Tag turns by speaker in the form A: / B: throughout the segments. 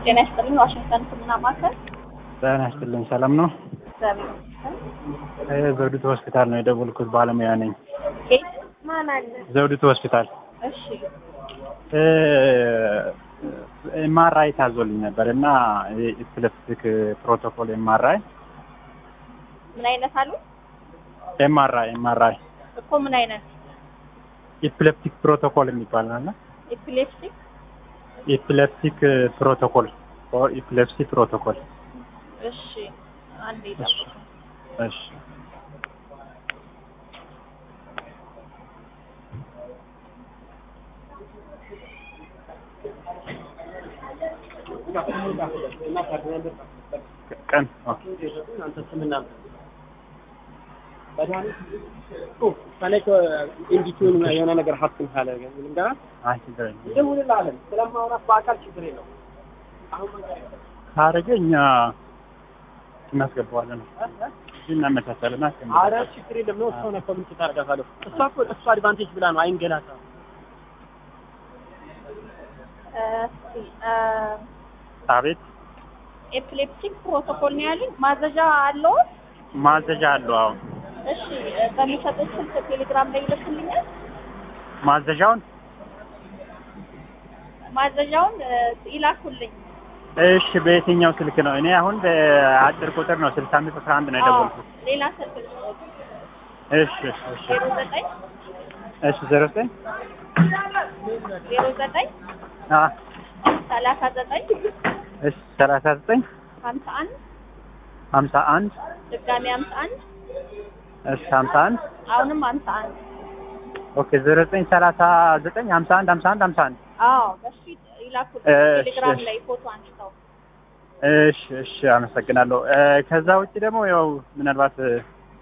A: ጤና ይስጥልኝ። ዋሽንግተን ሕክምና ማዕከል
B: ጤና ይስጥልኝ። ሰላም ነው?
A: እግዚአብሔር ይመስገን።
B: እ ዘውዲቱ ሆስፒታል ነው የደወልኩት። ባለሙያ ነኝ።
A: ኬት ማን አለ?
B: ዘውዲቱ ሆስፒታል
A: እሺ
B: ኤምአርአይ ታዞልኝ ነበር እና የኢፕለፕቲክ ፕሮቶኮል ኤምአርአይ
A: ምን አይነት አሉ
B: ኤምአርአይ ኤምአርአይ
A: እኮ ምን አይነት
B: ኢፕለፕቲክ ፕሮቶኮል የሚባል አለ።
A: ኤፒሌፕሲ
B: ኢፕለፕቲክ ፕሮቶኮል ኦር ኢፕለፕሲ ፕሮቶኮል።
A: እሺ አንዴ ጠብቁ።
B: እሺ ቀን ኦኬ
C: ኢንዲቲውን የሆነ ነገር ሀብትን ካለ ልንገራ
B: አይ ችግር የለም።
C: ይደውልልሃለን። ስለማውራት በአካል ችግር የለው።
B: ካረገ እኛ እናስገባዋለን እናመቻቻለን።
C: አረ ችግር የለም ነው ሰው ነህ ምን ታደርጋታለህ? እሷ እኮ እሷ አድቫንቴጅ ብላ ነው አይንገላታ።
A: እስኪ
B: አቤት
A: ኤፒሌፕቲክ ፕሮቶኮል ነው ያሉኝ። ማዘዣ አለው?
B: ማዘዣ አለው። አሁን
A: እሺ በሚሰጡት ስልክ ቴሌግራም ላይ ይልኩልኛል።
B: ማዘዣውን
A: ማዘዣውን እ፣ ይላኩልኝ።
B: እሺ፣ በየትኛው ስልክ ነው? እኔ አሁን በአጭር ቁጥር ነው ስልሳ አምስት አስራ አንድ ነው የደወልኩት።
A: አዎ፣ ሌላ ስልክ ልስጥዎት።
B: እሺ እሺ
A: ዜሮ ዘጠኝ
B: እሺ ዜሮ ዘጠኝ
A: ዜሮ ዘጠኝ
B: አ
A: ሰላሳ ዘጠኝ
B: እሺ ሰላሳ ዘጠኝ
A: ሀምሳ አንድ
B: ሀምሳ አንድ
A: ድጋሚ ሀምሳ አንድ
B: እሺ ሀምሳ አንድ
A: አሁንም ሀምሳ አንድ
B: ኦኬ ዜሮ ዘጠኝ ሰላሳ ዘጠኝ ሀምሳ አንድ ሀምሳ አንድ ሀምሳ አንድ
A: አዎ በሱ ይላኩልኝ።
B: እሺ፣
A: ቴሌግራም
B: እሺ።
A: ላይ ፎቶ አንስተው
B: እሺ እሺ አመሰግናለሁ። እ፣ ከዛ ውጭ ደግሞ ያው ምናልባት እ፣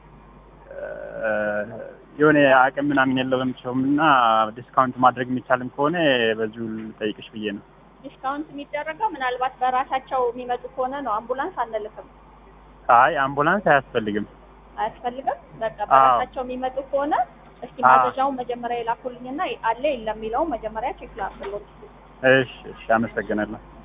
B: የሆነ አቅም ምናምን የለውም ሰውም እና ዲስካውንት ማድረግ የሚቻልም ከሆነ በዚሁ ልጠይቅሽ ብዬ ነው።
A: ዲስካውንት የሚደረገው ምናልባት በራሳቸው የሚመጡ ከሆነ ነው። አምቡላንስ አንልክም።
B: አይ አምቡላንስ አያስፈልግም።
A: አያስፈልግም። በቃ
B: አዎ።
A: በራሳቸው የሚመጡ ከሆነ እስኪ
B: አዎ።
A: ማዘዣውን መጀመሪያ ይላኩልኝና አለ የለም የሚለውን መጀመሪያ ቼክ ላድርግሎት።
B: እሺ እሺ አመሰግናለሁ።